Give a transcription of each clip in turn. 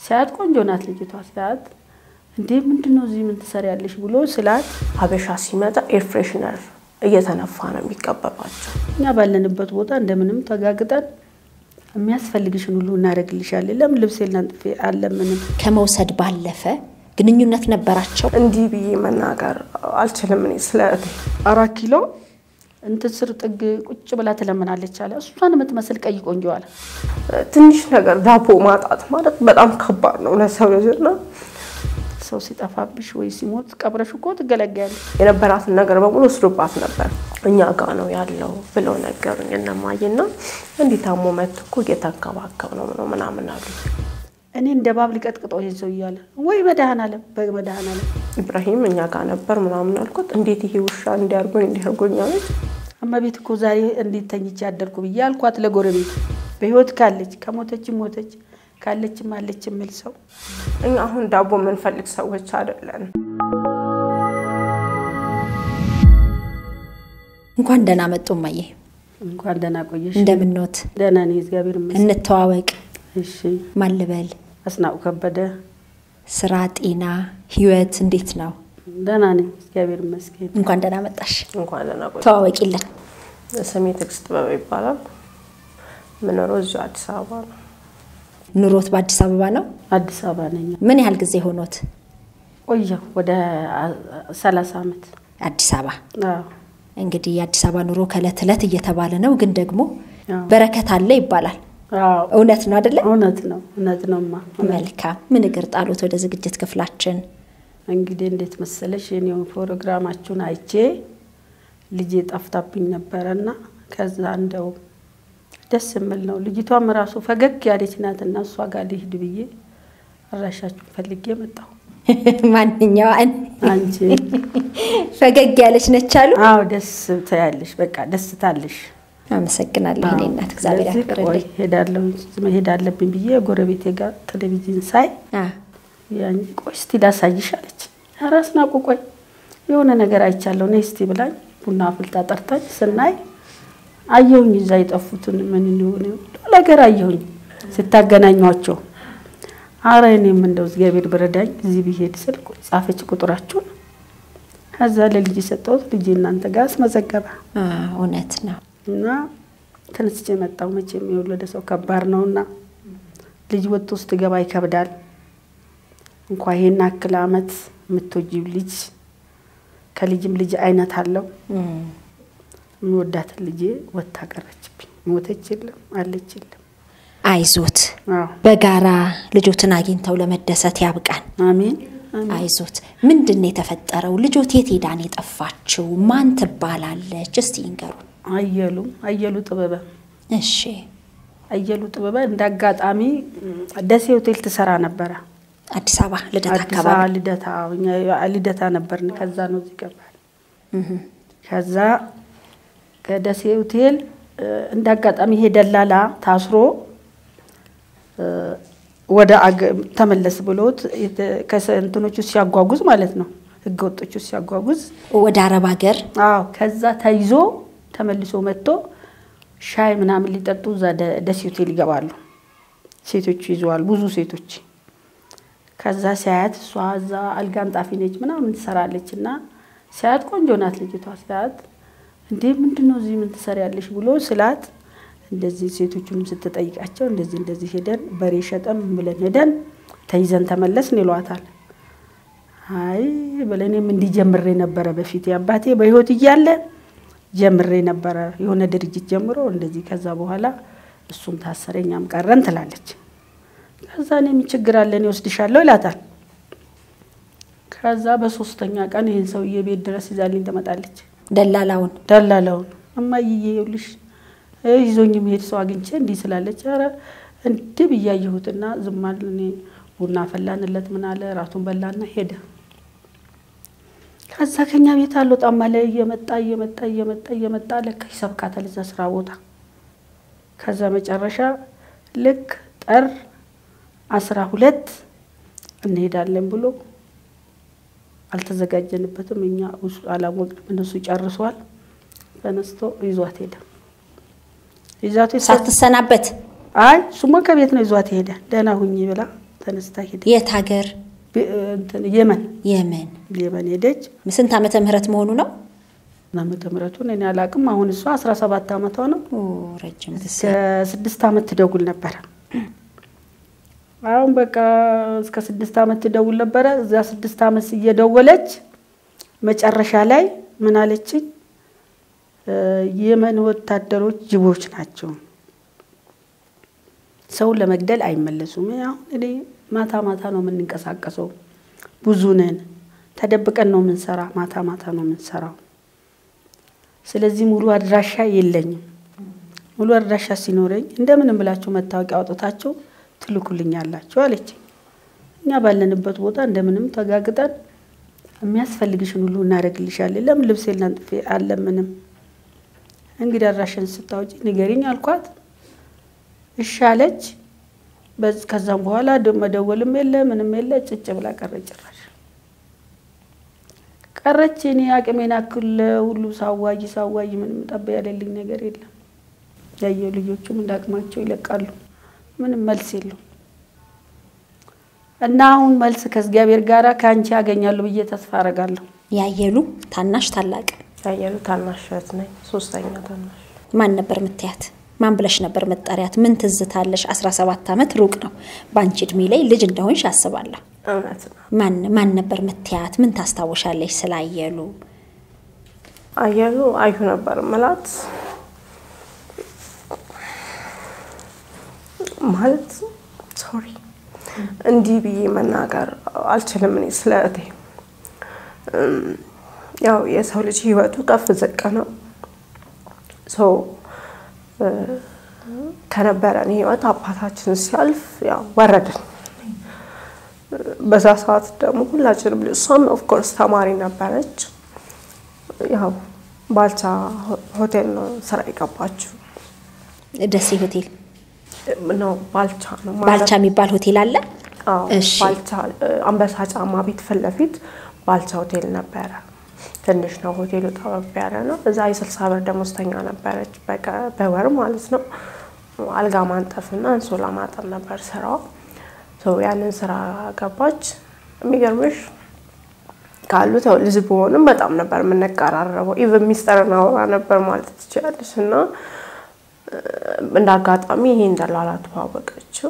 ሲያት ቆንጆ ናት ልጅቷ። ሲያት እንዴ ምንድን ነው እዚህ ምን ትሰሪያለሽ ብሎ ስላት ሀበሻ ሲመጣ ኤር ፍሬሽነር እየተነፋ ነው የሚቀበባቸው። እኛ ባለንበት ቦታ እንደምንም ተጋግጠን የሚያስፈልግሽን ሁሉ እናደርግልሻለን። ለምን ልብስ ላንጥፌ አለምንም ከመውሰድ ባለፈ ግንኙነት ነበራቸው። እንዲህ ብዬ መናገር አልችልም እኔ ስለ እህቴ። አራት ኪሎ እንትን ስር ጥግ ቁጭ ብላ ትለምናለች አለ። እሷን የምትመስል ቀይ ቆንጆ አለ። ትንሽ ነገር ዳቦ ማጣት ማለት በጣም ከባድ ነው ለሰው ልጅ እና ሰው ሲጠፋብሽ ወይ ሲሞት ቀብረሽ እኮ ትገለገያለሽ። የነበራትን ነገር በሙሉ ወስዶባት ነበር። እኛ ጋ ነው ያለው ብለው ነገሩኝ እነማዬና እንዲህ ታሞ መጥቶ እኮ እየተንከባከብ ነው ነው ምናምን አሉ። እኔ እንደ ባብ ሊቀጥቅጠው ይሄን ሰው እያለ ወይ መድኃኔዓለም በመድኃኔዓለም ኢብራሂም እኛ ጋር ነበር ምናምን አልኩት። እንዴት ይሄ ውሻ እንዲያርጎኝ እንዲያርጎኝ አለች። እመቤት እኮ ዛሬ እንዴት ተኝቼ አደርኩ ብዬ አልኳት ለጎረቤት። በህይወት ካለች ከሞተችም ሞተች ካለችም አለች የሚል ሰው እኛ አሁን ዳቦ የምንፈልግ ሰዎች አይደለን። እንኳን ደህና መጡ እማዬ። እንኳን ደህና ቆየሽ። እንደምንኖት ደህና ነኝ እግዚአብሔር ይመስገን። እንተዋወቅ። እሺ ማን ልበል? አስናቁ ከበደ። ስራ፣ ጤና፣ ህይወት እንዴት ነው? ደህና ነኝ እግዚአብሔር ይመስገን። እንኳን ደህና መጣሽ። እንኳን ደህና ቆይ። ተዋወቂልን። ስሜ ትዕግስት ጥበበ ይባላል። ምኖረው እዚሁ አዲስ አበባ ነው። ኑሮት በአዲስ አበባ ነው? አዲስ አበባ ነኝ። ምን ያህል ጊዜ ሆኖት ቆየሁ ወደ ሰላሳ ዓመት። አዲስ አበባ? አዎ እንግዲህ የአዲስ አበባ ኑሮ ከእለት እለት እየተባለ ነው፣ ግን ደግሞ አዎ። በረከት አለ ይባላል። አዎ እውነት ነው አይደለ? እውነት ነው እውነት ነውማ። መልካም። ምን እግር ጣሉት ወደ ዝግጅት ክፍላችን? እንግዲህ እንዴት መሰለሽ የኔው ፕሮግራማችሁን አይቼ ልጄ ጠፍታብኝ ነበረና ከዛ እንደው ደስ የምል ነው ልጅቷም ራሱ ፈገግ ያለች ናትና እሷ ጋር ልሂድ ብዬ አድራሻችሁን ፈልጌ መጣሁ። ማንኛዋን አንቺ ፈገግ ያለች ነች አሉ። አዎ ደስ ትያለሽ፣ በቃ ደስ ታለሽ። አመሰግናለሁ እኔ እናት እግዚአብሔር ስለዚህ ቆይ ያክብርልኝ። ሄዳለሁ መሄድ አለብኝ ብዬ ጎረቤቴ ጋር ቴሌቪዥን ሳይ አ፣ ያን ቆይ እስቲ ላሳይሽ አለች። ኧረ አስናቁ ቆይ የሆነ ነገር አይቻለሁ ነይ እስቲ ብላኝ ቡና አፍልታ ጠርታኝ ስናይ አየሁኝ እዛ የጠፉትን ምን እንደሆነ ሁሉ ነገር አየሁኝ ስታገናኟቸው። አረ እኔም እንደው እግዚአብሔር ብረዳኝ እዚህ ብሄድ ስል ቆይ ጻፈች ቁጥራችሁን። ከዛ ለልጅ የሰጠሁት ልጅ እናንተ ጋር አስመዘገበ አ፣ እውነት ነው። እና ተነስቼ መጣሁ። መቼም የወለደ ሰው ከባድ ነውና ልጅ ወጥቶ ስትገባ ይከብዳል። እንኳ ይሄን አክል አመት የምትወጂው ልጅ ከልጅም ልጅ አይነት አለው። እም፣ የምወዳትን ልጄ ወጥታ ቀረችብኝ። ሞተች የለም አለች የለም። አይዞት አዎ በጋራ ልጆትን አግኝተው ለመደሰት ያብቃን። አሜን አሜን። አይዞት። ምንድን ነው የተፈጠረው? ልጆት የት ሄዳ ነው የጠፋችው? ማን ትባላለች? እስቲ ይንገሩን። አየሉ አየሉ ጥበበ እሺ። አየሉ ጥበበ እንደ አጋጣሚ ደሴ ሆቴል ትሰራ ነበረ። አዲስ አበባ ልደታ አዲስ አበባ አካባቢ ልደታ እኛ ልደታ ነበርን። ከዛ ነው እዚህ ገባል። እህ፣ ከዛ ከደሴ ሆቴል እ፣ እንደ አጋጣሚ ይሄ ደላላ ታስሮ እ፣ ወደ አገ- ተመለስ ብሎት የተ- ከሰ- እንትኖቹ ሲያጓጉዝ ማለት ነው ህገ ወጦቹ ሲያጓጉዝ ወደ አረብ ሀገር አዎ ከዛ ተይዞ ተመልሶ መጥቶ ሻይ ምናምን ሊጠጡ እዛ ደ- ደሴ ሆቴል ይገባሉ። ሴቶቹ ይዘዋል፣ ብዙ ሴቶች። ከዛ ሲያያት እሷ እዛ አልጋ አንጣፊ ነች ምናምን ትሰራለች እና ሲያያት ቆንጆ ናት ልጅቷ። ሲያያት እንዴ ምንድን ነው እዚህ ምን ትሰሪያለሽ ብሎ ስላት እንደዚህ ሴቶቹንም ስትጠይቃቸው እንደዚህ እንደዚህ ሄደን በሬ ሸጠን ምን ብለን ሄደን ተይዘን ተመለስን ይሏታል። አይ ብለኔም እንዲህ ጀምሬ ነበረ በፊት አባቴ በህይወት እያለ ጀምሬ ነበረ የሆነ ድርጅት ጀምሮ እንደዚህ ከዛ በኋላ እሱም ታሰረ እኛም ቀረን ትላለች። ከዛ እኔም ችግር አለ እኔ ወስድሻለሁ ይላታል። ከዛ በሶስተኛ ቀን ይህን ሰውዬ ቤት ድረስ ይዛልኝ ትመጣለች። ደላላውን ደላላውን እማዬ ይኸውልሽ ይዞኝ የሚሄድ ሰው አግኝቼ እንዲህ ስላለች፣ ኧረ እንዲህ ብያየሁትና ዝም አለ። እኔ ቡና ፈላንለት ምን አለ ራቱን በላና ሄደ። ከዛ ከኛ ቤት አልወጣም አለ። እየመጣ እየመጣ እየመጣ እየመጣ ለካ ይሰብካታል እዛ ስራ ቦታ። ከዛ መጨረሻ ልክ ጥር አስራ ሁለት እንሄዳለን ብሎ አልተዘጋጀንበትም። እኛ ውስጡ አላወቅንም። እነሱ ጨርሷል። ተነስቶ ይዟት ሄደ። ይዛት ሳትሰናበት አይ እሱማ ከቤት ነው ይዟት ሄደ። ደህና ሁኚ ብላ ተነስታ ሄደ። የት ሀገር? እንትን የመን የመን። የመን ሄደች። ስንት ዓመተ ምህረት መሆኑ ነው? ዓመተ ምህረቱን እኔ አላቅም። አሁን እሷ 17 ዓመቷ ነው። ኦ ረጅም ጊዜ። እስከ ስድስት ዓመት ትደውል ነበረ። አሁን በቃ እስከ ስድስት ዓመት ትደውል ነበረ። እዚያ ስድስት ዓመት እየደወለች መጨረሻ ላይ ምን አለችኝ? የመን ወታደሮች ጅቦች ናቸው፣ ሰውን ለመግደል አይመለሱም። አሁን እኔ ማታ ማታ ነው የምንንቀሳቀሰው፣ ብዙ ነን፣ ተደብቀን ነው የምንሰራ፣ ማታ ማታ ነው የምንሰራው። ስለዚህ ሙሉ አድራሻ የለኝም። ሙሉ አድራሻ ሲኖረኝ እንደምንም ብላችሁ መታወቂያ አውጥታችሁ ትልኩልኛላችሁ አለችኝ። እኛ ባለንበት ቦታ እንደምንም ተጋግጠን የሚያስፈልግሽን ሁሉ እናደርግልሻለን። ለምን ልብሴ ላንጥፌ አለምንም እንግዲህ አድራሻን ስታውጪ ንገሪኝ አልኳት። እሺ አለች። ከዛም በኋላ መደወልም የለ ምንም የለ ጭጭ ብላ ቀረች። ጭራሽ ቀረች። እኔ አቅሜን አክል ሁሉ ሳዋይ ሳዋይ ምንም ጠብ ያለልኝ ነገር የለም። ያየው ልጆቹም እንዳቅማቸው ይለቃሉ። ምንም መልስ የለው እና አሁን መልስ ከእግዚአብሔር ጋር ከአንቺ ያገኛለሁ ብዬ ተስፋ አረጋለሁ። ያየሉ ታናሽ ታላቅ ያየሉ ታናሽ እህት ነኝ። ሶስተኛ ታናሽ ማን ነበር ምትያት? ማን ብለሽ ነበር መጠሪያት? ምን ትዝታለሽ? 17 ዓመት ሩቅ ነው። በአንቺ እድሜ ላይ ልጅ እንደሆንሽ አስባለሁ። እውነት ነው። ማን ማን ነበር ምትያት? ምን ታስታውሻለሽ ስላየሉ? አየሉ አዩ ነበር ምላት ማለት ሶሪ እንዲህ ብዬ መናገር አልችልም። እኔ ስለ እህቴ ያው የሰው ልጅ ህይወቱ ከፍ ዝቅ ነው። ሰው ከነበረን ህይወት አባታችን ሲያልፍ ያው ወረድን። በዛ ሰዓት ደግሞ ሁላችንም እሷም ኦፍኮርስ ተማሪ ነበረች። ያው ባልቻ ሆቴል ነው ስራ የገባችው ደሴ ሆቴል ነው ባልቻ ነው ባልቻ የሚባል ሆቴል አለ። አዎ፣ እሺ። ባልቻ አንበሳ ጫማ ቤት ፊት ለፊት ባልቻ ሆቴል ነበረ። ትንሽ ነው ሆቴሉ፣ ጠበብ ያለ ነው። እዛ የስልሳ ብር ደሞዝተኛ ነበረች በቀ- በወር ማለት ነው። አልጋ ማንጠፍና አንሶላ ማጠብ ነበር ስራዋ። ሶ ያንን ስራ ገባች። የሚገርምሽ ካሉት ያው ልጅ በሆንም በጣም ነበር የምንቀራረበው። ኢቨን ሚስጥር እናወራ ነበር ማለት ትችላለች። እና እንደ አጋጣሚ ይሄ እንደላላ ተዋወቀችው።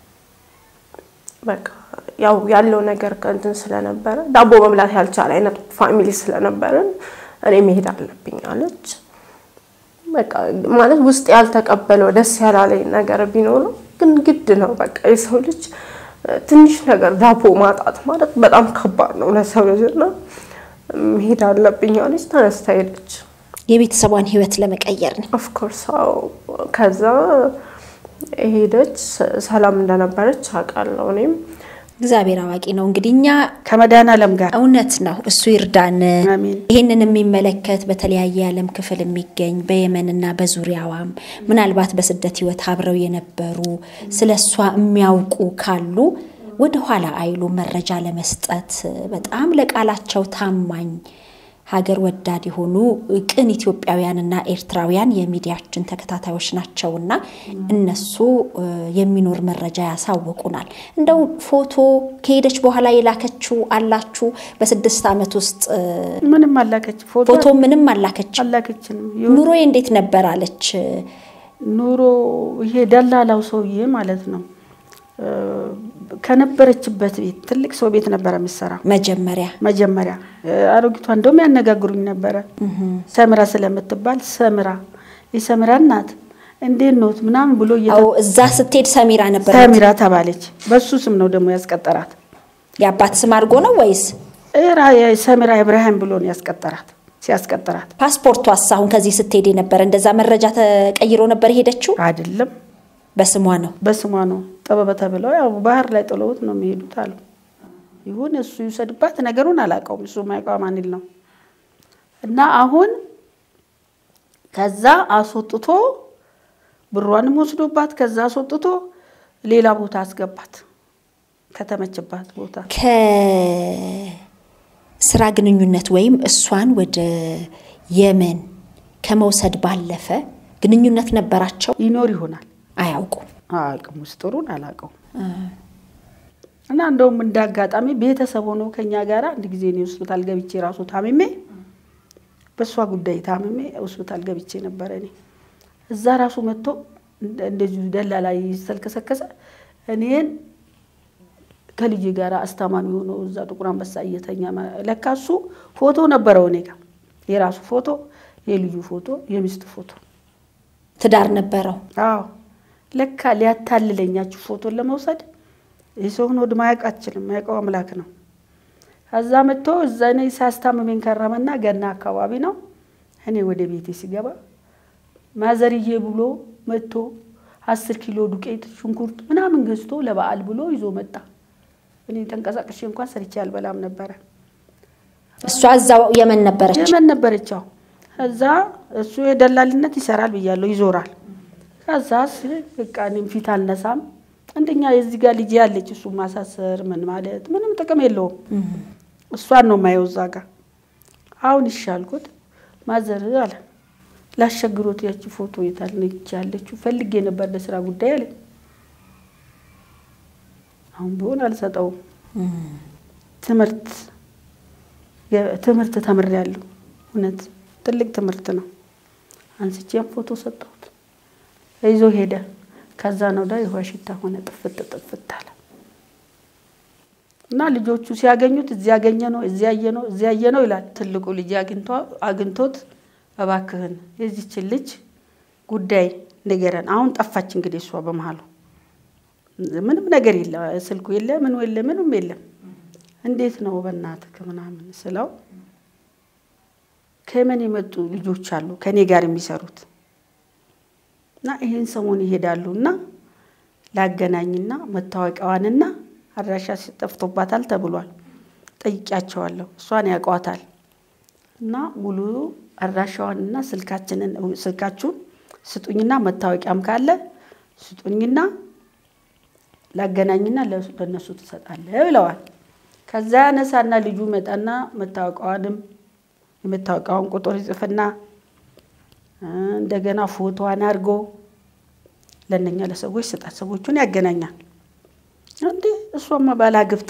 በቃ ያው ያለው ነገር ከእንትን ስለነበረ ዳቦ መብላት ያልቻለ አይነት ፋሚሊ ስለነበረን እኔ መሄድ አለብኝ አለች። በቃ ማለት ውስጥ ያልተቀበለው ደስ ያላለኝ ነገር ቢኖረው ግን ግድ ነው። በቃ የሰው ልጅ ትንሽ ነገር ዳቦ ማጣት ማለት በጣም ከባድ ነው ለሰው ልጅ እና መሄድ አለብኝ አለች። ተነስታ ሄደች። የቤተሰቧን ህይወት ለመቀየር ነው። ኦፍኮርስ አዎ። ከዛ ሄደች። ሰላም እንደነበረች አውቃለሁ እኔም እግዚአብሔር አዋቂ ነው። እንግዲህ እኛ ከመድኃኔዓለም ጋር እውነት ነው እሱ ይርዳን። አሜን። ይህንን የሚመለከት በተለያየ የዓለም ክፍል የሚገኝ በየመንና በዙሪያዋም ምናልባት በስደት ህይወት አብረው የነበሩ ስለ እሷ የሚያውቁ ካሉ ወደ ኋላ አይሉ መረጃ ለመስጠት በጣም ለቃላቸው ታማኝ ሀገር ወዳድ የሆኑ ቅን ኢትዮጵያውያንና ኤርትራውያን የሚዲያችን ተከታታዮች ናቸውና እነሱ እ፣ የሚኖር መረጃ ያሳውቁናል። እንደው ፎቶ ከሄደች በኋላ የላከችው አላችሁ? በስድስት ዓመት ውስጥ እ፣ ምንም አላከች ፎቶ ፎቶ ምንም አላከች። አላከችንም። ኑሮዬ እንዴት ነበር አለች። ኑሮ ይሄ ደላላው ሰውዬ ማለት ነው እ፣ ከነበረችበት ቤት ትልቅ ሰው ቤት ነበረ የምትሰራው መጀመሪያ መጀመሪያ እ፣ አሮጊቷ እንደውም ያነጋግሩኝ ነበረ ሰምራ ስለምትባል ሰምራ የሰምራ እናት እንዴት ኖት ምናምን ብሎ እየተ- አዎ፣ እዛ ስትሄድ ሰሚራ ነበር። ሰሚራ ተባለች። በሱ ስም ነው ደግሞ ያስቀጠራት። የአባት ስም አድርጎ ነው ወይስ እራ ሰሚራ ኢብራሂም ብሎ ነው ያስቀጠራት። ሲያስቀጥራት ፓስፖርቷስ? አሁን ከዚህ ስትሄድ የነበረ እንደዛ መረጃ ተቀይሮ ነበር የሄደችው? አይደለም በስሟ ነው። በስሟ ነው ጥበበ ተብለው ያው ባህር ላይ ጥለውት ነው የሚሄዱት አሉ። ይሁን እሱ ይውሰድባት፣ ነገሩን አላውቀውም። እሱ ማይቋ ማንል ነው እና አሁን ከዛ አስወጥቶ ብሯንም ወስዶባት ከዛ አስወጥቶ ሌላ ቦታ አስገባት፣ ከተመችባት ቦታ ከስራ ግንኙነት ወይም እሷን ወደ የመን ከመውሰድ ባለፈ ግንኙነት ነበራቸው? ይኖር ይሆናል አያውቁም። አያውቅም። ውስጥሩን አላውቀውም። እና እንደውም እንደ አጋጣሚ ቤተሰብ ሆኖ ከኛ ጋር አንድ ጊዜ እኔ ሆስፒታል ገብቼ ራሱ ታምሜ በእሷ ጉዳይ ታምሜ ሆስፒታል ገብቼ ነበረ። እኔ እዛ ራሱ መጥቶ እንደዚሁ ደላላ ይሰልከሰከሰ እኔን ከልጅ ጋር አስታማሚ ሆኖ እዛ ጥቁር አንበሳ እየተኛ ለካ እሱ ፎቶ ነበረው እኔ ጋር የራሱ ፎቶ፣ የልጁ ፎቶ፣ የሚስት ፎቶ ትዳር ነበረው። አዎ ለካ ሊያታልለኛችሁ ፎቶን ለመውሰድ የሰውን ወድ ማያውቅ አችልም ማያውቀው አምላክ ነው። ከዛ መጥቶ እዛ እኔ ሳስታምሜን ከረመና ገና አካባቢ ነው። እኔ ወደ ቤቴ ሲገባ ማዘርዬ ብሎ መጥቶ አስር ኪሎ ዱቄት ሽንኩርት ምናምን ገዝቶ ለበዓል ብሎ ይዞ መጣ። እኔ ተንቀሳቅሼ እንኳን ሰርቼ አልበላም ነበረ። እሷ እዛው የመን ነበረች። የመን ነበረቻው። ከዛ እሱ የደላልነት ይሰራል ብያለሁ፣ ይዞራል። ከዛ በቃ እኔም ፊት አልነሳም። አንደኛ የዚህ ጋር ልጅ ያለች እሱ ማሳሰር ምን ማለት ምንም ጥቅም የለውም። እሷን ነው ማየው እዛ ጋር። አሁን ይሻልኩት ማዘር አለ ላሸግሮት ያቺ ፎቶ የታል ነች ያለችው ፈልጌ ነበር ለስራ ጉዳይ አለ። አሁን ቢሆን አልሰጠውም። ትምህርት ትምህርት ተምሬያለሁ። እውነት ትልቅ ትምህርት ነው። አንስቼም ፎቶ ሰጠሁት፣ ይዞ ሄደ። ከዛ ነው ዳ የውሃ ሽታ ሆነ፣ ጥፍት ጥፍት አለ እና ልጆቹ ሲያገኙት እዚህ ያገኘ ነው እዚህ ያየ ነው እዚህ ያየ ነው ይላል። ትልቁ ልጅ አግኝቶት እባክህን የዚችን ልጅ ጉዳይ ንገረን። አሁን ጠፋች እንግዲህ እሷ በመሀሉ ምንም ነገር የለ፣ ስልኩ የለ፣ ምኑ የለ፣ ምንም የለም። እንዴት ነው በእናትህ ምናምን ስለው ከየመን የመጡ ልጆች አሉ ከእኔ ጋር የሚሰሩት እና ይህን ሰሞን ይሄዳሉ እና ላገናኝና መታወቂያዋንና አድራሻ ጠፍቶባታል ተብሏል። ጠይቂያቸዋለሁ። እሷን ያውቋታል እና ሙሉ አድራሻዋንና ስልካችንን ስልካችሁን ስጡኝና መታወቂያም ካለ ስጡኝና ላገናኝና ለእነሱ ትሰጣለህ ብለዋል። ከዛ ያነሳና ልጁ መጣና መታወቂያዋንም የመታወቂያውን ቁጥር ይጽፍና እንደገና ፎቶዋን አድርጎ ለእነኛ ለሰዎች ስጣት። ሰዎቹን ያገናኛል። እንዴ እሷማ ባላግብታ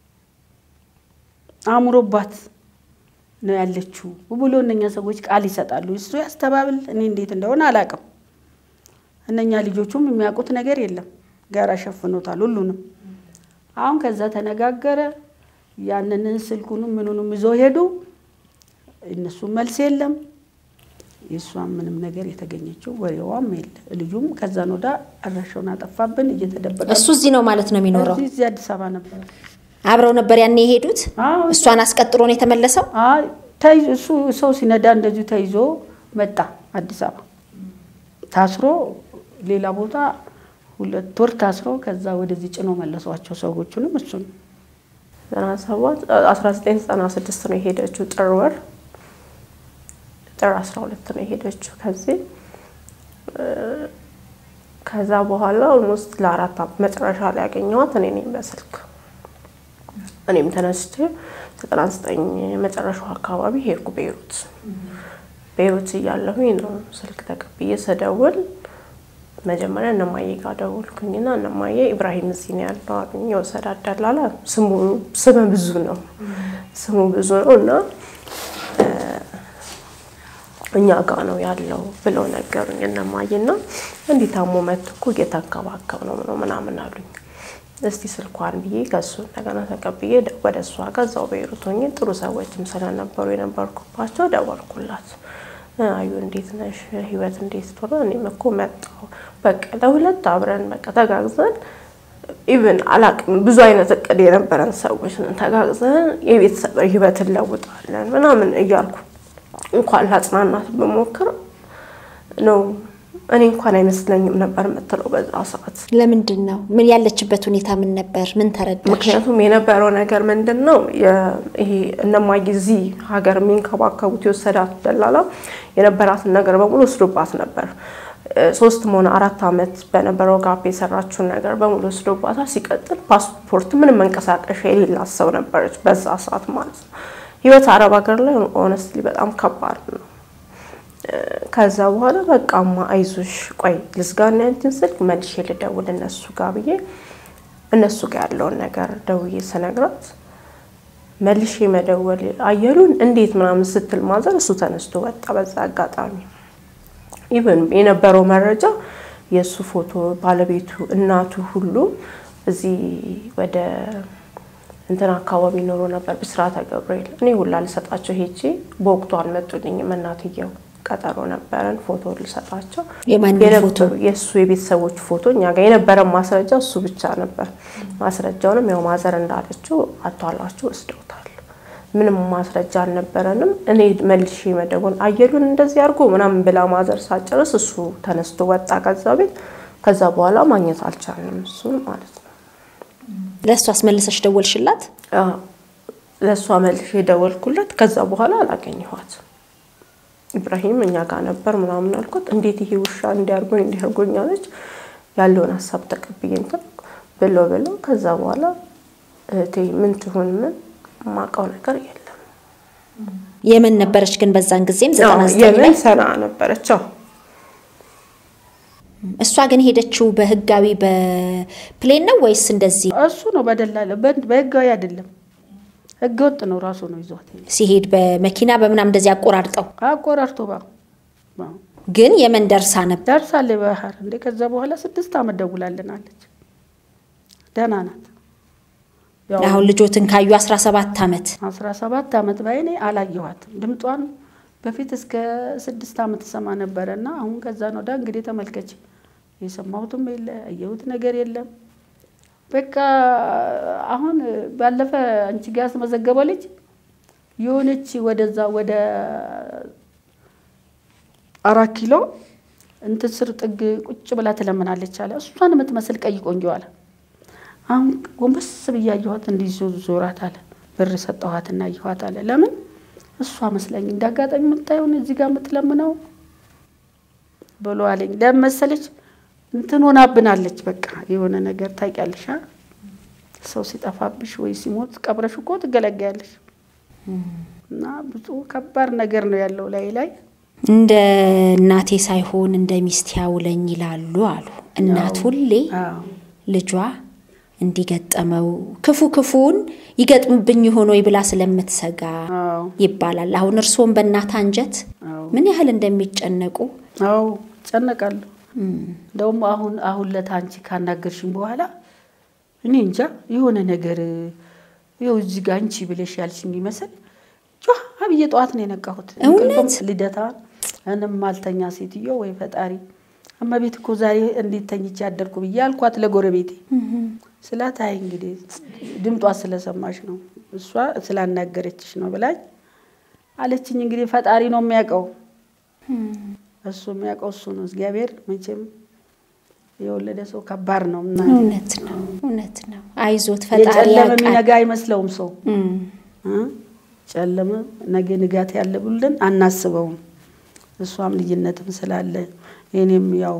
አእምሮባት ነው ያለችው ብሎ እነኛ ሰዎች ቃል ይሰጣሉ። እሱ ያስተባብል፣ እኔ እንዴት እንደሆነ አላውቅም። እነኛ ልጆቹም የሚያውቁት ነገር የለም፣ ጋራ ሸፍኖታል ሁሉንም። አሁን ከዛ ተነጋገረ። ያንን ስልኩንም ምኑንም ይዞ ሄዱ። እነሱም መልስ የለም። የእሷም ምንም ነገር የተገኘችው ወሬዋም የለ። ልጁም ከዛን ወዳ አድራሻውን አጠፋብን እየተደበቀ እሱ እዚህ ነው ማለት ነው የሚኖረው። እዚህ እዚህ አዲስ አበባ ነበር። አብረው ነበር ያኔ የሄዱት። አዎ እሷን አስቀጥሮ ነው የተመለሰው። አይ ተይዞ እሱ ሰው ሲነዳ እንደዚሁ ተይዞ መጣ አዲስ አበባ ታስሮ ሌላ ቦታ ሁለት ወር ታስሮ ከዛ ወደዚህ ጭኖ መለሷቸው ሰዎቹንም እሱን ዘጠና ሰባት አስራ ዘጠኝ ዘጠና ስድስት ነው የሄደችው ጥር ወር ጥር አስራ ሁለት ነው የሄደችው ከዚህ ከዛ በኋላ ኦልሞስት ለአራት ዓመት መጨረሻ ላይ ያገኘኋት እኔ ነኝ በስልክ እኔም ተነስቼ ዘጠና ዘጠኝ መጨረሻው አካባቢ ሄድኩ ቤይሩት ቤይሩት እያለሁኝ ነው ስልክ ተቀብዬ ስደውል መጀመሪያ እነማዬ ጋር ደወልኩኝና እነማዬ ኢብራሂም እዚህ ነው ያለው አሉኝ። የወሰድ አዳላላ ስሙ ስመ ብዙ ነው ስሙ ብዙ ነው እና እኛ ጋ ነው ያለው ብለው ነገሩኝ እነማዬና እንዲህ ታሞ መጥቶ እኮ እየተንከባከብ ነው ነው ምናምን አሉኝ። እስቲ ስልኳን ብዬ ከሱ እንደገና ተቀብዬ ወደ እሷ ጋር እዛው ቤይሩት ሆኜ ጥሩ ሰዎችም ስለነበሩ የነበርኩባቸው ደወልኩላት። አዩ እንዴት ነሽ? ህይወት እንዴት ቶሎ? እኔም እኮ መጣሁ። በቃ ለሁለት አብረን በቃ ተጋግዘን ኢቭን አላቅም ብዙ አይነት እቅድ የነበረን ሰዎች ነን። ተጋግዘን የቤተሰብ ህይወት እንለውጣለን ምናምን እያልኩ እንኳን ላጽናናት በሞክር ነው እኔ እንኳን አይመስለኝም ነበር የምትለው በዛ ሰዓት። ለምንድን ነው ምን ያለችበት ሁኔታ ምን ነበር? ምን ተረዳሽ? ምክንያቱም የነበረው ነገር ምንድን ነው ይሄ እነማዬ እዚህ ሀገር የሚንከባከቡት የወሰዳት ደላላ የነበራትን ነገር በሙሉ ወስዶባት ነበር። ሶስትም ሆነ አራት ዓመት በነበረው ጋፕ የሰራችውን ነገር በሙሉ ወስዶባታል። ሲቀጥል ፓስፖርት፣ ምንም መንቀሳቀሻ የሌላት ሰው ነበረች በዛ ሰዓት ማለት ነው። ህይወት አረብ ሀገር ላይ ኦነስትሊ በጣም ከባድ ነው። ከዛ በኋላ በቃማ አይዞሽ ቆይ ልዝጋና ያንቺን ስልክ መልሼ ልደውል እነሱ ጋር ብዬ እነሱ ጋር ያለውን ነገር ደውዬ ስነግራት መልሼ መደወል አየሉን እንዴት ምናምን ስትል ማዘር እሱ ተነስቶ ወጣ። በዛ አጋጣሚ ኢቨን የነበረው መረጃ የእሱ ፎቶ ባለቤቱ፣ እናቱ ሁሉ እዚህ ወደ እንትን አካባቢ ኖሮ ነበር ብስራተ ገብርኤል። እኔ ሁላ ልሰጣቸው ሄጄ በወቅቱ አልመጡልኝም። እናትየው ቀጠሮ ነበረን ፎቶ ልሰጣቸው የማንም ፎቶ? የነበሩ የእሱ የቤተሰቦች ፎቶ እኛ ጋር የነበረን ማስረጃ እሱ ብቻ ነበር። ማስረጃውንም ያው ማዘር እንዳለችው አቷላችሁ ወስደውታል። ምንም ማስረጃ አልነበረንም። እኔ መልሼ መደወል አየሉን እንደዚህ አድርጎ ምናምን ብላ ማዘር ሳጨርስ እሱ ተነስቶ ወጣ ከዛ ቤት። ከዛ በኋላ ማግኘት አልቻልንም እሱን ማለት ነው። ለእሱ አስመልሰሽ ደወልሽላት? አዎ፣ ለእሷ መልሼ የደወልኩለት ከዛ በኋላ አላገኘኋት። ኢብራሂም እኛ ጋር ነበር ምናምን አልኩት። እንዴት ይሄ ውሻ እንዲያርጎኝ እንዲያርጎኝ አለች። ያለውን ሀሳብ ተቀብዬ እንትን ብሎ ብሎ ከዛ በኋላ እህቴ ምን ትሁን ምን የማውቀው ነገር የለም። የመን ነበረች ግን በዛን ጊዜም ዘጠና አዎ፣ ዘጠኝ ላይ የመን ሰና ነበረች። አዎ እሷ ግን ሄደችው በህጋዊ በፕሌን ነው ወይስ እንደዚህ እሱ ነው በደላለ በ- በህጋዊ አይደለም፣ ህገ ወጥ ነው። ራሱ ነው ይዟት ሄደ። ሲሄድ በመኪና በምናም እንደዚህ አቆራርጠው አቆራርቶ ባ ባ- ግን የመን ደርሳ ነበር። ደርሳለች ባህር እንዴ። ከዛ በኋላ ስድስት አመት ደውላልናለች። ደህና ናት። ያው አሁን ልጆትን ካዩ 17 ዓመት አስራ ሰባት አመት በዓይኔ አላየኋትም። ድምጧን በፊት እስከ ስድስት አመት ሰማ ነበረ እና አሁን ከዛ ነው ዳ እንግዲህ ተመልከች፣ የሰማሁትም የለ ያየሁት ነገር የለም። በቃ አሁን ባለፈ አንቺ ጋ ያስመዘገበው ልጅ የሆነች ወደዛ ወደ አራት ኪሎ እንትን ስር ጥግ ቁጭ ብላ ትለምናለች አለ። እሷን የምትመስል ቀይ ቆንጆ አለ። አሁን ጎንበስ ብዬ አየኋት፣ እንዲህ ዞ- ዞራት አለ። ብር ሰጠኋትና አየኋት አለ። ለምን እሷ መስለኝ እንዳጋጣሚ የምታየውን እዚህ ጋር የምትለምነው ብሎ አለኝ። ለምን መሰለች እንትን ሆናብናለች። በቃ የሆነ ነገር ታውቂያለሽ፣ አ? ሰው ሲጠፋብሽ ወይ ሲሞት ቀብረሽ እኮ ትገለገያለሽ። እና ብዙ ከባድ ነገር ነው ያለው ላይ ላይ እንደ እናቴ ሳይሆን እንደ ሚስት ያውለኝ ይላሉ አሉ። እናት ሁሌ አዎ ልጇ እንዲገጠመው ክፉ ክፉን ይገጥምብኝ ሆኖ ብላ ስለምትሰጋ አዎ ይባላል። አሁን እርስዎም በእናት አንጀት አዎ ምን ያህል እንደሚጨነቁ አዎ ጨነቃለሁ። እንደውም አሁን አሁን ለታ አንቺ ካናገርሽኝ በኋላ እኔ እንጃ የሆነ ነገር ይኸው እዚህ ጋር አንቺ ብለሽ ያልሽኝ ይመስል ጫ አብዬ ጠዋት ነው የነቃሁት። እውነት? እንቅልፍም ልደታ እንም አልተኛ ሴትዮ ወይ ፈጣሪ እመቤት እኮ ዛሬ እንዴት ተኝቼ ያደርኩ ብዬ አልኳት ለጎረቤቴ ስላት፣ አይ እንግዲህ ድምጧ ስለሰማሽ ነው እሷ ስላናገረችሽ ነው ብላኝ አለችኝ። እንግዲህ ፈጣሪ ነው የሚያውቀው እሱ የሚያውቀው እሱ ነው። እግዚአብሔር መቼም የወለደ ሰው ከባድ ነው እና እውነት ነው፣ እውነት ነው። አይዞት ፈጣሪ የጨለመ ያውቃል። የሚነጋ አይመስለውም ሰው እም፣ እ? ጨለመ ነገ ንጋት ያለ ብለን አናስበውም። እሷም ልጅነትም ስላለ እኔም ያው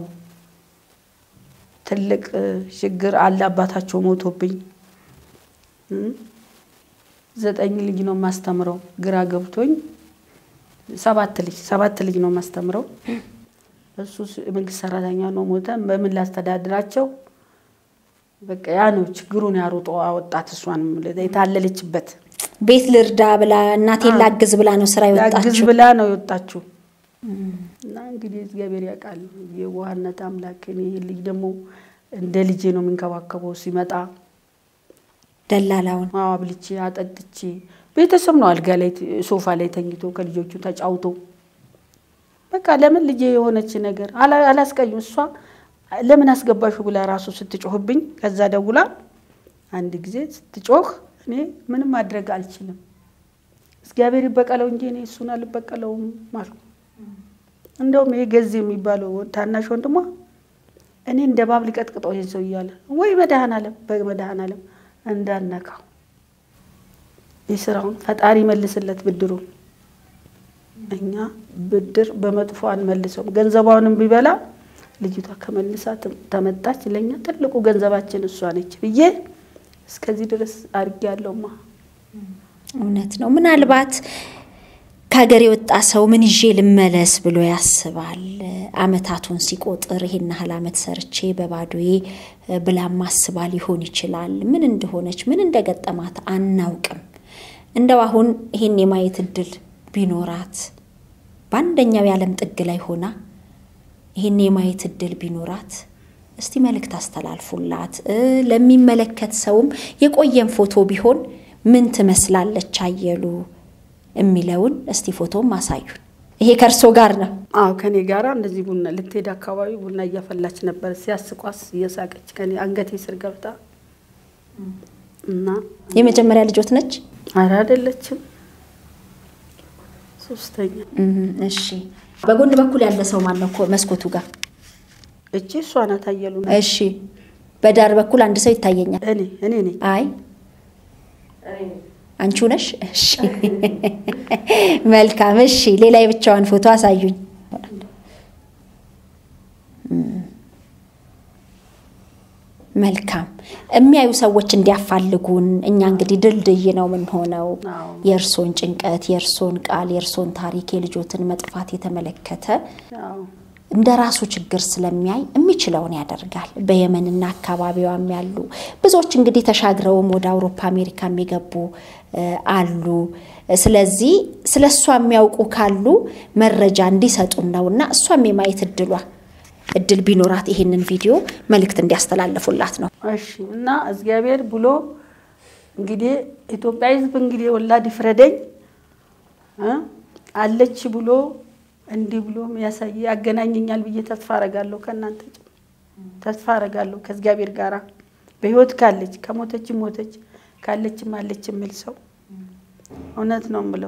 ትልቅ እ, ችግር አለ። አባታቸው ሞቶብኝ እ? ዘጠኝ ልጅ ነው የማስተምረው። ግራ ገብቶኝ ሰባት ልጅ ሰባት ልጅ ነው የማስተምረው። እሱ ስ- መንግስት ሰራተኛ ነው ሞተ። በምን ላስተዳድራቸው? በቃ ያ ነው ችግሩን ያሮጦ አወጣት። እሷንም የታለለችበት ቤት ልርዳ ብላ እናቴን ላግዝ ብላ ነው ስራ ላግዝ የወጣችው። ብላ ነው የወጣችው። እና እንግዲህ እግዚአብሔር ያውቃል የዋህነት አምላክ። እኔ ይህ ልጅ ደግሞ እንደ ልጄ ነው የሚንከባከበው። ሲመጣ ደላላውን አዎ አብልቼ አጠጥቼ ቤተሰብ ነው አልጋ ላይ ሶፋ ላይ ተኝቶ ከልጆቹ ተጫውቶ በቃ ለምን ልጄ የሆነች ነገር አላ- አላስቀይም። እሷ ለምን አስገባሹ ብላ ራሱ ስትጮህብኝ ከዛ ደውላ አንድ ጊዜ ስትጮህ እኔ ምንም ማድረግ አልችልም፣ እግዚአብሔር ይበቀለው እንጂ እኔ እሱን አልበቀለውም አልኩ። እንደውም ይሄ ገዜ የሚባለው ታናሽ ወንድሟ እኔ እንደ ባብ ሊቀጥቅጠው ይሄን ሰው እያለ ወይ መድኃኔዓለም በመድኃኔዓለም እንዳነካው የስራውን ፈጣሪ መልስለት ብድሩን። እኛ ብድር በመጥፎ አንመልሰውም። ገንዘቧንም ቢበላ ልጅቷ ከመልሳ ተመጣች። ለእኛ ትልቁ ገንዘባችን እሷ ነች ብዬ እስከዚህ ድረስ አድርጌያለሁማ። እውነት ነው። ምናልባት ከሀገር የወጣ ሰው ምን ይዤ ልመለስ ብሎ ያስባል። አመታቱን ሲቆጥር ይሄን ያህል አመት ሰርቼ በባዶዬ ብላም አስባ ሊሆን ይችላል። ምን እንደሆነች ምን እንደገጠማት አናውቅም። እንደው አሁን ይሄን የማየት እድል ቢኖራት በአንደኛው የዓለም ጥግ ላይ ሆና ይሄን የማየት እድል ቢኖራት እስቲ መልእክት አስተላልፉላት። ለሚመለከት ሰውም የቆየን ፎቶ ቢሆን ምን ትመስላለች አየሉ የሚለውን እስቲ ፎቶም አሳዩን። ይሄ ከእርሶ ጋር ነው? አዎ ከኔ ጋራ እንደዚህ ቡና ልትሄድ አካባቢ ቡና እያፈላች ነበር። ሲያስቋስ እየሳቀች ከኔ አንገቴ ስር ገብታ እና የመጀመሪያ ልጆት ነች? ኧረ አይደለችም፣ ሶስተኛ። እሺ በጎን በኩል ያለ ሰው ማን ነው? መስኮቱ ጋር እቺ እሷ ናት አየሉ ነው። እሺ በዳር በኩል አንድ ሰው ይታየኛል። እኔ እኔ ነኝ። አይ አንቺው ነሽ? እሺ መልካም። እሺ ሌላ የብቻዋን ፎቶ አሳዩኝ። መልካም የሚያዩ ሰዎች እንዲያፋልጉን እኛ እንግዲህ ድልድይ ነው የምንሆነው። አዎ። የእርሶን ጭንቀት፣ የእርሶን ቃል፣ የእርሶን ታሪክ፣ የልጆትን መጥፋት የተመለከተ አዎ እንደ ራሱ ችግር ስለሚያይ የሚችለውን ያደርጋል። በየመንና አካባቢዋም ያሉ ብዙዎች እንግዲህ ተሻግረውም ወደ አውሮፓ አሜሪካ የሚገቡ እ አሉ። ስለዚህ ስለ እሷ የሚያውቁ ካሉ መረጃ እንዲሰጡን ነውና እሷም የማየት እድሏ እድል ቢኖራት ይሄንን ቪዲዮ መልእክት እንዲያስተላልፉላት ነው። እሺ እና እግዚአብሔር ብሎ እንግዲህ ኢትዮጵያ ሕዝብ እንግዲህ ወላድ ይፍረደኝ እ አለች ብሎ እንዲህ ብሎ ያሳይ ያገናኘኛል ብዬ ተስፋ አረጋለሁ። ከእናንተ ጭምር ተስፋ አረጋለሁ ከእግዚአብሔር ጋራ በህይወት ካለች ከሞተችም ሞተች ካለችም አለች የሚል ሰው እውነት ነው የምለው።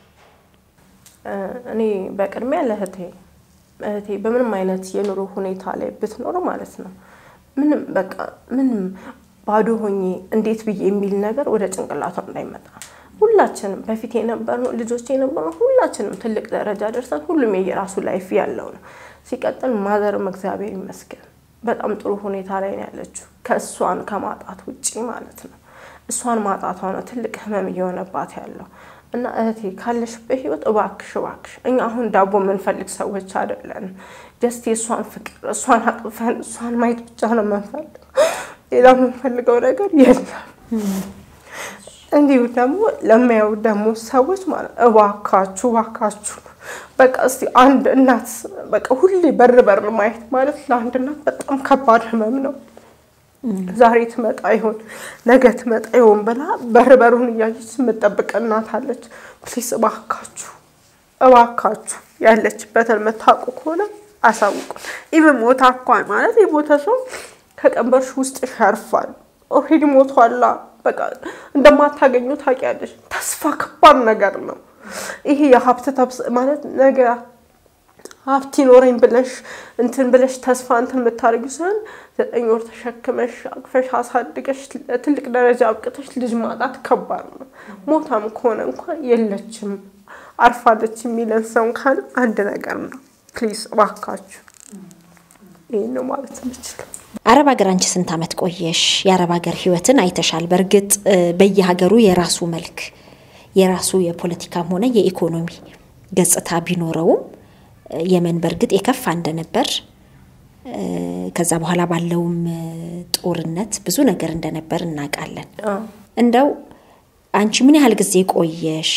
እኔ በቅድሚያ ለእህቴ እህቴ በምንም አይነት የኑሮ ሁኔታ ላይ ብትኖር ማለት ነው ምንም በቃ ምንም ባዶ ሆኜ እንዴት ብዬ የሚል ነገር ወደ ጭንቅላቷ እንዳይመጣ ሁላችንም በፊት የነበርነው ልጆች የነበርነው ሁላችንም ትልቅ ደረጃ ደርሰን ሁሉም የየራሱ ላይፍ ያለው ነው። ሲቀጥል ማዘርም እግዚአብሔር ይመስገን በጣም ጥሩ ሁኔታ ላይ ነው ያለችው ከእሷን ከማጣት ውጪ ማለት ነው። እሷን ማጣቷ ነው ትልቅ ህመም እየሆነባት ያለው እና እህቴ ካለሽበት ህይወት እባክሽ እባክሽ፣ እኛ አሁን ዳቦ የምንፈልግ ሰዎች አይደለንም። ጀስት የእሷን ፍቅር እሷን አቅፈን እሷን ማየት ብቻ ነው የምንፈልገው። ሌላ የምንፈልገው ነገር የለም። እንዲሁ ደግሞ ለሚያዩ ደግሞ ሰዎች ማለት እባካችሁ እባካችሁ በቃ እስቲ አንድ እናት በቃ ሁሌ በር በር ማየት ማለት ለአንድ እናት በጣም ከባድ ህመም ነው። ዛሬ ትመጣ ይሆን ነገ ትመጣ ይሆን ብላ በር በሩን እያየች የምጠብቅ እናት አለች። ፕሊስ እባካችሁ እባካችሁ ያለችበትን የምታውቁ ከሆነ አሳውቁን። ኢቨን ሞታ እንኳን ማለት የሞተ ሰው ከቀንበርሽ ውስጥ ያርፋል። ኦልሬዲ ሞቷላ። በቃ እንደማታገኙ ታውቂያለሽ። ተስፋ ከባድ ነገር ነው። ይሄ የሀብት ተብስ ማለት ነገ ሀብት ይኖረኝ ብለሽ እንትን ብለሽ ተስፋ እንትን የምታደርጊው ሲሆን ዘጠኝ ወር ተሸክመሽ አቅፈሽ አሳድገሽ ትልቅ ደረጃ አብቅተሽ ልጅ ማጣት ከባድ ነው። ሞታም ከሆነ እንኳን የለችም አርፋለች የሚለን ሰው ካለ አንድ ነገር ነው። ፕሊዝ እባካችሁ ይህን ነው ማለት የምችለው። አረብ ሀገር አንቺ ስንት ዓመት ቆየሽ? የአረብ ሀገር ህይወትን አይተሻል። በእርግጥ እ በየሀገሩ የራሱ መልክ የራሱ የፖለቲካም ሆነ የኢኮኖሚ ገጽታ ቢኖረውም እ የመን በእርግጥ የከፋ እንደነበር እ ከዛ በኋላ ባለውም እ ጦርነት ብዙ ነገር እንደነበር እናውቃለን። አዎ። እንደው አንቺ ምን ያህል ጊዜ ቆየሽ?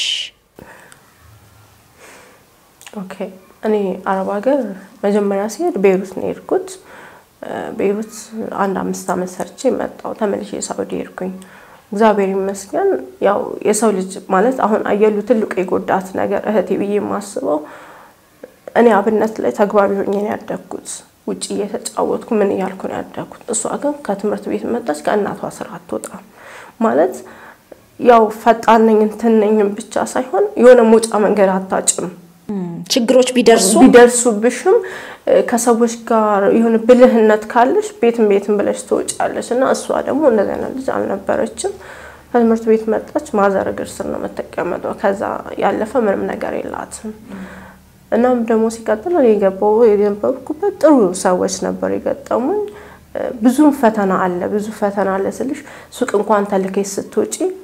ኦኬ እኔ አረብ ሀገር መጀመሪያ ሲሄድ ቤይሩት ነው የሄድኩት። እ ቤይሩት አንድ አምስት ዓመት ሰርቼ መጣሁ። ተመልሼ ሳውዲ ሄድኩኝ። እግዚአብሔር ይመስገን። ያው የሰው ልጅ ማለት አሁን አየሉ ትልቁ የጎዳት ነገር እህቴ ብዬ የማስበው እኔ አብነት ላይ ተግባቢ ሆኜ ነው ያደግኩት። ውጭ እየተጫወትኩ ምን እያልኩ ነው ያደግኩት። እሷ ግን ከትምህርት ቤት መጣች፣ ከእናቷ ስራ አትወጣም ማለት ያው ፈጣን ነኝ እንትን ነኝም ብቻ ሳይሆን የሆነ መውጫ መንገድ አታጭም። እም፣ ችግሮች ቢደርሱ ቢደርሱብሽም እ ከሰዎች ጋር የሆነ ብልህነት ካለሽ ቤትም ቤትም ብለሽ ትወጫለሽ። እና እሷ ደግሞ እንደዚህ አይነት ልጅ አልነበረችም። ከትምህርት ቤት መጣች፣ ማዘር እግር ስር ነው የምትቀመጠው። ከዛ ያለፈ ምንም ነገር የላትም። እናም ደግሞ ሲቀጥል እኔ የገባው የነበርኩበት ጥሩ ሰዎች ነበር የገጠሙኝ። እ ብዙም ፈተና አለ፣ ብዙ ፈተና አለ ስልሽ ሱቅ እንኳን ተልከሽ ስትወጪ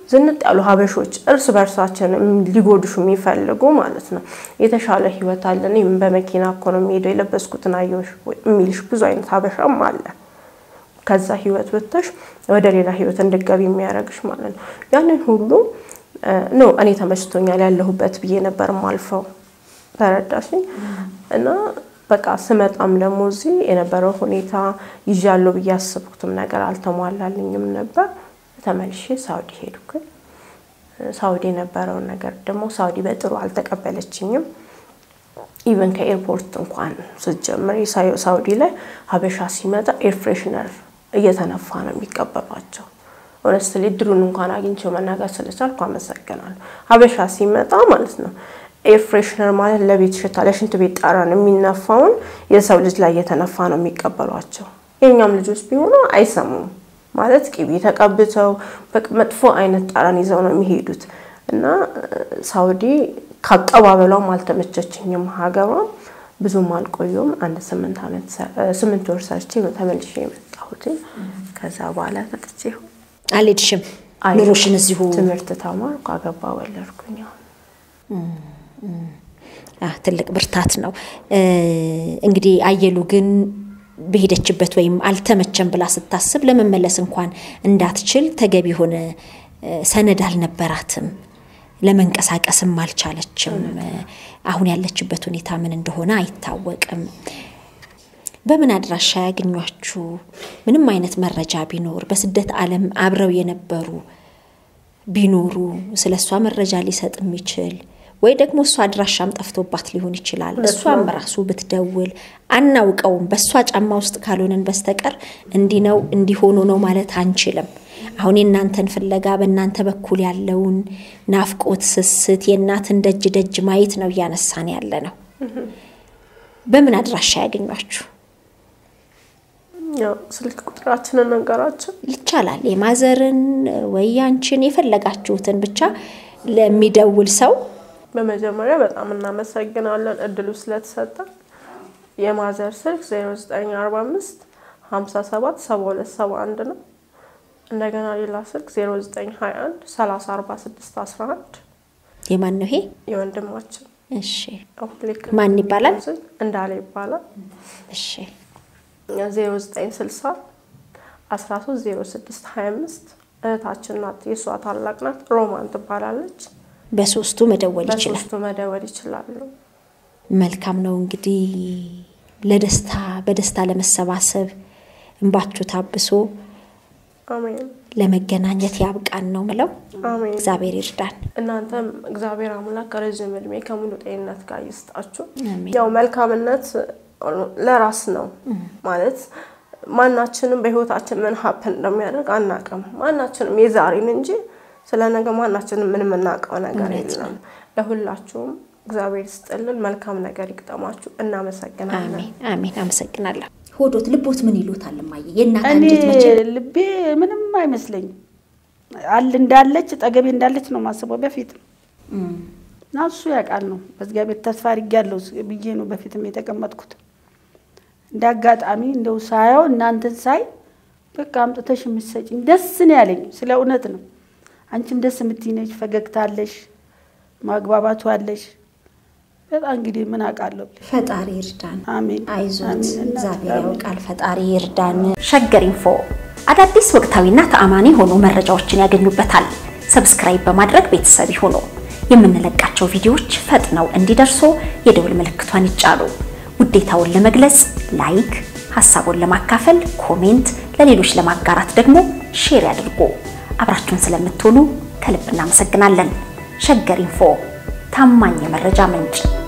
ዝንጥ ያሉ ሀበሾች እርስ በእርሳችን ሊጎዱሽ የሚፈልጉ ማለት ነው። የተሻለ ህይወት አለ፣ እኔም በመኪና እኮ ነው የሚሄደው የለበስኩትን አየሁሽ ወይ የሚልሽ ብዙ አይነት ሀበሻም አለ። ከዛ ህይወት ወጥተሽ ወደ ሌላ ህይወት እንድገቢ የሚያደርግሽ ማለት ነው። ያንን ሁሉ ኖ እኔ ተመችቶኛል ያለሁበት ብዬ ነበር ማልፈው ተረዳሽኝ። እና በቃ ስመጣም ደግሞ እዚህ የነበረው ሁኔታ ይዣለሁ ብዬ ያሰብኩትም ነገር አልተሟላልኝም ነበር። ተመልሼ ሳውዲ ሄድኩኝ። ሳውዲ የነበረውን ነገር ደግሞ ሳውዲ በጥሩ አልተቀበለችኝም። ኢቨን ከኤርፖርት እንኳን ስትጀምር ሳውዲ ላይ ሀበሻ ሲመጣ ኤር ፍሬሽነር እየተነፋ ነው የሚቀበሏቸው። ሆነስትሊ እድሉን እንኳን አግኝቼው መናገር ስለቻልኩ አመሰግናለሁ። ሀበሻ ሲመጣ ማለት ነው ኤር ፍሬሽነር ማለት ለቤት ሽታ ለሽንት ቤት ጠረን የሚነፋውን የሰው ልጅ ላይ እየተነፋ ነው የሚቀበሏቸው። የእኛም ልጆች ቢሆኑ አይሰሙም ማለት ቅቤ ተቀብተው መጥፎ አይነት ጠረን ይዘው ነው የሚሄዱት እና ሳውዲ ከአቀባበሏም አልተመቸችኝም። ሀገሯም ብዙም አልቆዩም። አንድ ስምንት ዓመት ስምንት ወር ሰርቼ ነው ተመልሼ የመጣሁት። ከዛ በኋላ መጥቼ አልሄድሽም? ኑሮሽን እዚሁ ትምህርት ተማርኩ፣ አገባ፣ ወለድኩኝ። ትልቅ ብርታት ነው እንግዲህ። አየሉ ግን በሄደችበት ወይም አልተመቸም ብላ ስታስብ ለመመለስ እንኳን እንዳትችል ተገቢ የሆነ ሰነድ አልነበራትም። ለመንቀሳቀስም አልቻለችም። አሁን ያለችበት ሁኔታ ምን እንደሆነ አይታወቅም። በምን አድራሻ ያገኟችሁ? ምንም አይነት መረጃ ቢኖር በስደት ዓለም አብረው የነበሩ ቢኖሩ ስለ እሷ መረጃ ሊሰጥ የሚችል ወይ ደግሞ እሷ አድራሻም ጠፍቶባት ሊሆን ይችላል። እሷም ራሱ ብትደውል አናውቀውም። በእሷ ጫማ ውስጥ ካልሆነን በስተቀር እንዲህ ነው እንዲሆኑ ነው ማለት አንችልም። አሁን የእናንተን ፍለጋ በእናንተ በኩል ያለውን ናፍቆት፣ ስስት፣ የእናትን ደጅ ደጅ ማየት ነው እያነሳን ያለ ነው። በምን አድራሻ ያገኟችሁ? ስልክ ቁጥራችንን ነገራችን ይቻላል። የማዘርን ወይ ያንቺን የፈለጋችሁትን ብቻ ለሚደውል ሰው በመጀመሪያ በጣም እናመሰግናለን እድሉ ስለተሰጠ። የማዘር ስልክ 0945 57 72 71 ነው። እንደገና ሌላ ስልክ 0921 30 46 11 የማን ነው ይሄ? የወንድማችን እሺ፣ ልክ ማን ይባላል? እንዳለ ይባላል። እሺ፣ 0960 13 06 25 እህታችን ናት። የእሷ ታላቅ ናት። ሮማን ትባላለች። በሶስቱ መደወል ይችላል። በሶስቱ መደወል ይችላሉ። መልካም ነው እንግዲህ ለደስታ በደስታ ለመሰባሰብ እንባችሁ ታብሶ አሜን ለመገናኘት ያብቃን ነው ምለው። አሜን። እግዚአብሔር ይርዳን። እናንተም እግዚአብሔር አምላክ ከረዥም እድሜ ከሙሉ ጤንነት ጋር ይስጣችሁ። አሜን። ያው መልካምነት ለራስ ነው ማለት ማናችንም በህይወታችን ምን ሀፕን እንደሚያደርግ አናውቅም። ማናችንም የዛሬን እንጂ ስለ ነገ ማናችንም ምን የምናውቀው ነገር የለም። ለሁላችሁም እግዚአብሔር ይስጥልን፣ መልካም ነገር ይግጠማችሁ። እናመሰግናለን። አሜን አሜን። አመሰግናለሁ። ሆዶት ልቦት ምን ይሉታል እማዬ? የእናት እኔ አንጀት መቼ ልቤ ምንም አይመስለኝም። አል እንዳለች ጠገቤ እንዳለች ነው ማስበው በፊት እና እሱ ያውቃል ነው በእግዚአብሔር ተስፋ አድርጌያለሁ ብዬ ነው በፊትም የተቀመጥኩት። እንደ አጋጣሚ እንደው ሳየው እናንተን ሳይ በቃ አምጥተሽ የምትሰጪኝ ደስ ነው ያለኝ። ስለ እውነት ነው። አንቺም ደስ የምትይ ነሽ፣ ፈገግታ አለሽ፣ ማግባባቱ አለሽ። በጣም እንግዲህ ምን አውቃለሁ ብለሽ ፈጣሪ ይርዳን። አሜን አይዞት፣ አሜን። እናት እግዚአብሔር አሜን። ያውቃል። ፈጣሪ ይርዳን። ሸገር ኢንፎ አዳዲስ ወቅታዊና ተአማኒ የሆኑ መረጃዎችን ያገኙበታል። ሰብስክራይብ በማድረግ ቤተሰብ ይሁኑ። የምንለቃቸው ቪዲዮዎች ፈጥነው እንዲደርሱ የደውል ምልክቷን ይጫኑ። ውዴታውን ለመግለጽ ላይክ፣ ሀሳቡን ለማካፈል ኮሜንት፣ ለሌሎች ለማጋራት ደግሞ ሼር ያድርጉ። አብራችሁን ስለምትሆኑ ከልብ እናመሰግናለን። ሸገር ኢንፎ ታማኝ የመረጃ ምንጭ